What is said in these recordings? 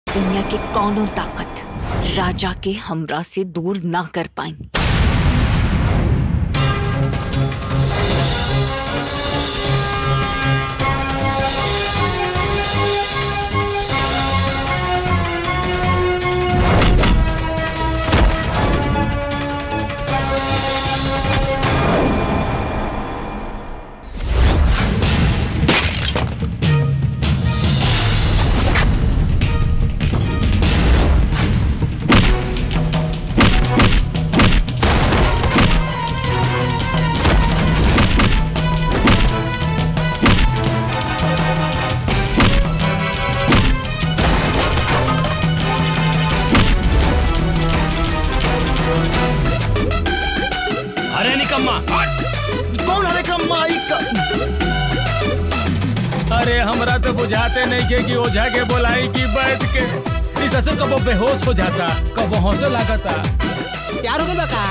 दुनिया के कौनो ताकत राजा के हमरा से दूर ना कर पाई अरे निकम्मा कौन है का माइक अरे हमरा तो बुझाते नहीं के कि ओझा के बोलाई की बैठ के इस असर कबो बेहोश हो जाता कबो हौसला लागता प्यार हो गया का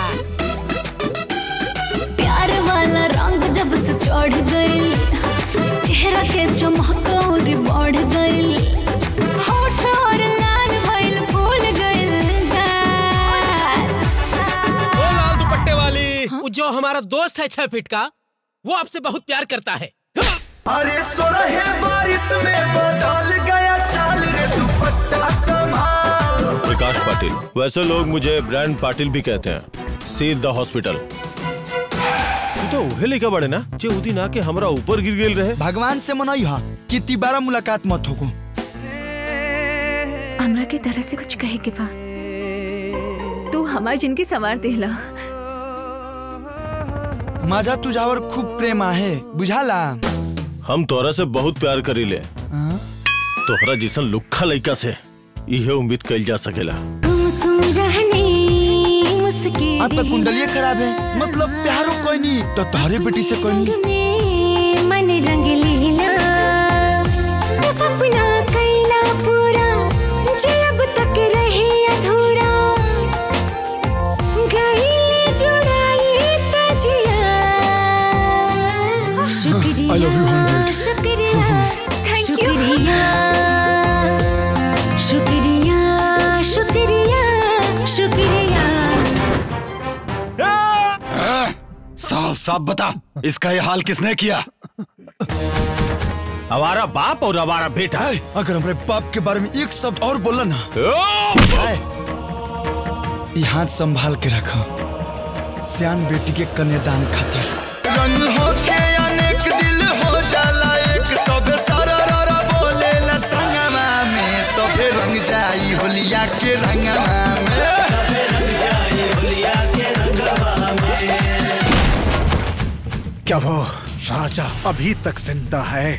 प्यार वाला रंग जब से चढ़ गई चेहरा के चमक और बढ़ गई होठ और लाल भइल फूल गइल गाल। ओ लाल दुपट्टे वाली वो जो हमारा दोस्त है छह फीट का वो आपसे बहुत प्यार करता है अरे सोरहे बारिश में बदल गया चाल रे दुपट्टा संभाल प्रकाश पाटिल वैसे लोग मुझे ब्रांड पाटिल भी कहते हैं सील द हॉस्पिटल तू तो उहे लेके बड़े ना जे उदी ना के हमरा ऊपर गिर गेल रहे भगवान से मनई हा कि तिबारा मुलाकात मत होको हमरा के तरह से कुछ कहे के बा तू हमार जिनकी सवार देला माझा तुझावर खूब प्रेम आहे बुझाला हम तोरा से बहुत प्यार करीले तोहरा जैसन लुखा लइका से इहे उम्मीद कइल जा सकेला गुमसुम रहनी मुस्की आपका कुंडलिया खराब है मतलब प्यारो कोई नहीं तो तारे बेटी से कोई नहीं में मन रंग लीला तो सपना कैला पूरा जे अब तक रहे अधूरा गईले जुड़ाई तजिया शुक्रिया I love you, hundred. शुक्रिया शुक्रिया शुक्रिया शुक्रिया शुक्रिया साफ साफ बता इसका ये हाल किसने किया हमारा बाप और हमारा बेटा ऐ, अगर हमारे बाप के बारे में एक शब्द और बोला ना ऐ, ये हाथ संभाल के रखो सियान बेटी के कन्यादान खातिर रंग हो के अनेक दिल हो जाला एक सब सारा रारा बोले ला संगमा में सबे रंग जाई होलिया के रंगमा में क्या वो राजा अभी तक जिंदा है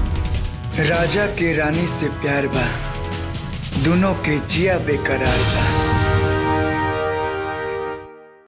राजा के रानी से प्यार बा दोनों के जिया बेकरार बा